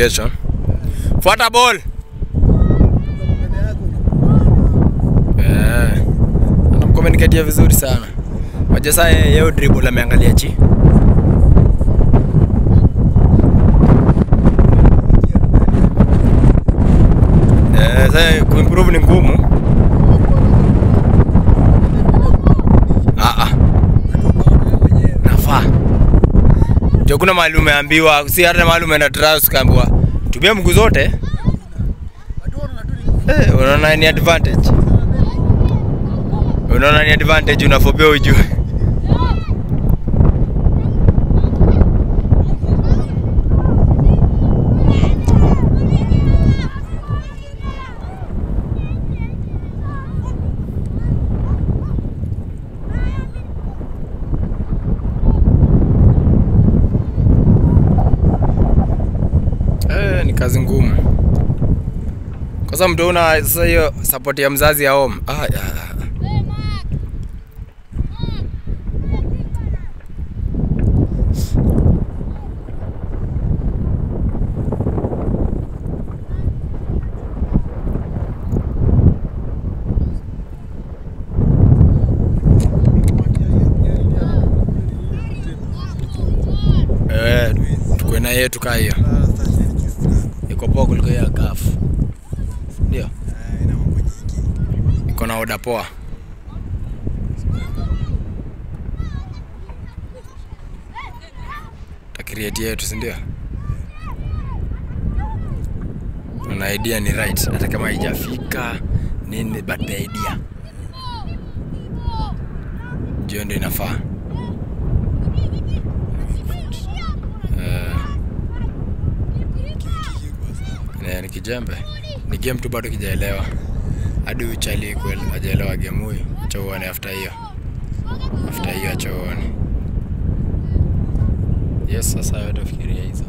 communication. Fuata ball. Eh. Anamcommunicatea vizuri sana. Waje sasa yeye yeye dribble ameangalia chi. Eh, sasa kuimprove ni ngumu. Ah ah. Nafaa. Jo kuna mahali umeambiwa, si hata mahali umeenda trials ukaambiwa tumia mguu zote. Eh, unaona ni advantage. Unaona ni advantage unafobia ujue. Eh, ni kazi ngumu. Kwa sababu mtu una sasa hiyo support ya mzazi ya home. Ah, ya. Eh, tukue na yetu kaa hiyo. Iko poa kuliko hiyo ya kafu. Ndio. Iko na oda poa. Takrieti yetu, si ndio? Na idea ni right, hata kama haijafika nini, but the idea ndio ndio inafaa. Eh, eh, ni kijembe, ni game tu bado kijaelewa hadi uchali kweli hajaelewa game huyu. Acha uone after hiyo, after hiyo acha uone. Yes, sasa wewe utafikiria hizo.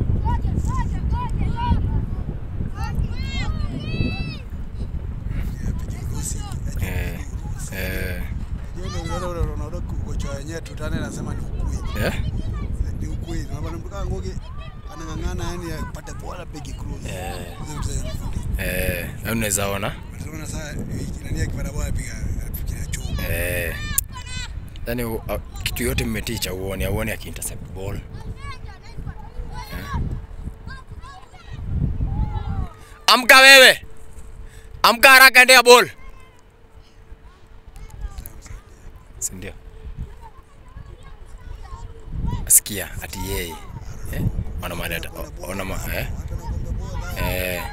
Eh, eh, kocha wenyewe tutane nasema ni ukweli. eh, Ni ukweli. Na bwana mtoka ngoge anang'ang'ana yani apate bora big cruise. Eh. Hizo vitu zinafundisha. eh, na unaweza ona Tunaona sasa nani akipata bora piga anafikiria chuma. eh, yani u- a- kitu yote mmeticha uone, auone akiintercept ball eh. Amka wewe, amka haraka, endea ball, si ndio? Sikia ati yeye eh, ona mali ata- ona ma, eh, Hata nakwambia bora. eh.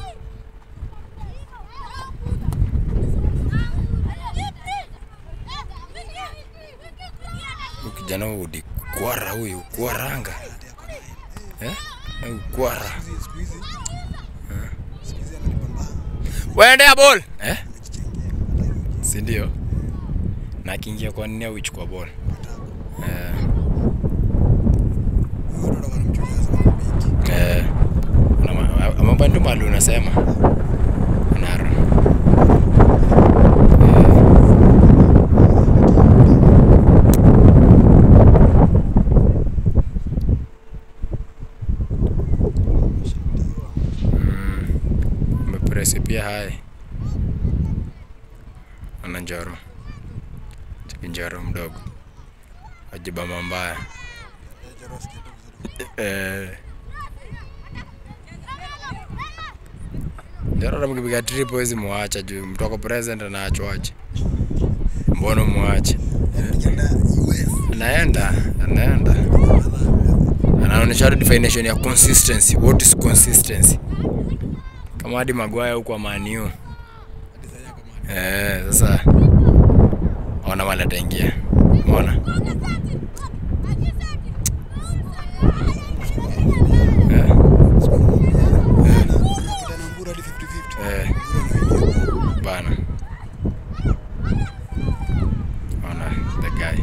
Huyu kijana huyu ni kwara huyu, kwaranga eh? Huyu kwara Siku hizi siku hizi ananipambana. waendea ball eh? si ndio? Na akiingia kwa nini huichukua ball eh, Huyo ndo anamchukulia sana big. eh, una- mambo ndio mali unasema naro umepresi pia hai ana njoro chiki njoro mdogo ajibama mbaya Eh, Jaroski tu vizuri. eh. Njoro hata mkipiga trip huwezi muacha juu mtoko present anaachwaje mbona muache Anapiga US. anaenda anaenda anaonyesha hadi definition ya consistency what is consistency kama hadi Maguire huko maniu Hadi sasa yako mahali. eh sasa ona mali ataingia umeona eh. Anapita na Mbura hadi 50-50. Eh. bana ona the guy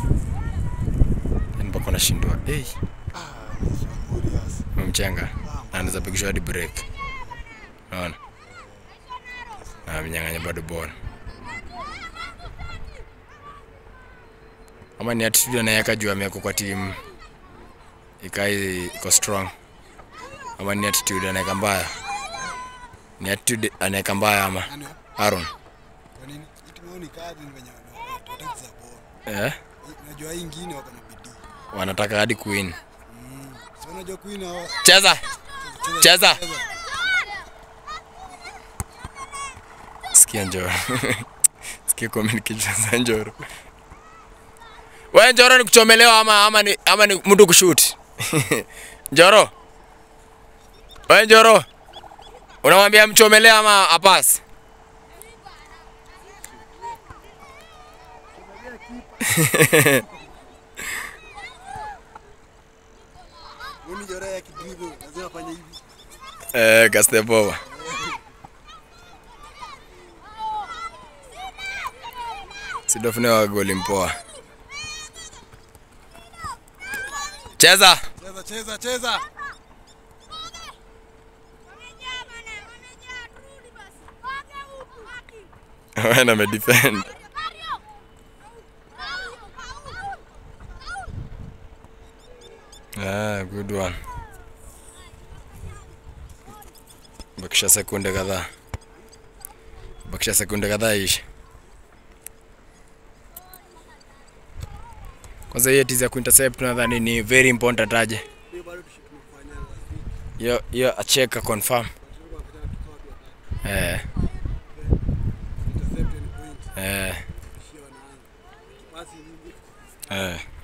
yani mpaka unashindwa hey, Ah, ni Warriors. umemchenga na anaweza pigishwa hadi break naona na amenyang'anya bado bora ama ni attitude anaweka juu amewekwa kwa timu ikai iko strong ama ni attitude anaweka mbaya? Ni attitude anaweka mbaya ama Nani wa? Aaron? Kwa nini? Hii timu yao ni kadi ni venye watu wataki za bora. Eh? Hii- Unajua hii ingine wako na bidii. Wanataka hadi queen. Mm. Si unajua Queen hawa Cheza. Cheza. Sikia Njoro. Sikia comment kicheza Njoro. Wewe Njoro ni kuchomelewa ama ama ni ama ni mtu kushoot? Njoro. Wewe Njoro. Unamwambia mchomelee ama apasi? Huyu ni Jora ya kidribble, lazima afanye hivi. Eh, Kastepova. Sidofune wa goli mpoa. Cheza. Cheza cheza cheza. Wana amedefend. Ah, good one. Bakisha sekunde kadhaa. Bakisha sekunde kadhaa ishi. Kwanza hiyo tizi ya kuintercept nadhani ni very important aje. Hiyo bado tushikufanya. Hiyo hiyo acheka confirm. Eh, Intercept ni point. eh, Kishia wanaanza. Pasi nyingi. eh.